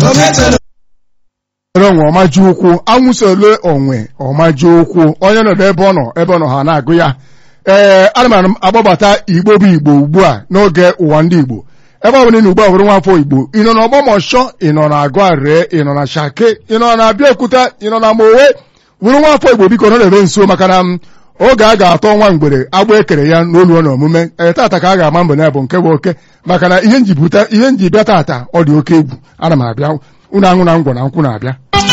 ere onwe ọmaji ụkwụ anwụsole onwe ọmaji ụkwụ onye nọdụ ebe ọ nọ ebe ọ nọ ha na-agụ ya ee ana m agbabata igbo bụ igbo ugbu a n'oge ụwa ndị igbo ebe ọ bụla ị na ugbu a bụrụ nwafọ igbo ị nọ n'ọgbọmọshọ ị nọ na agụ arịrị ị nọ na shake ị nọ na abịaokuta ị nọ na mowe bụrụ nwafọ igbo biko nọ na-ere nso maka na oge a ga-atọ nwa mgbere agba ekere ya n'olu na omume ee tata ka a ga-ama mbụ na bụ nke bụ oke maka na ihe nji bịa tata ọ dị oke egwu ana m abịa unu aṅụ na ngwọ na nkwụ na-abịa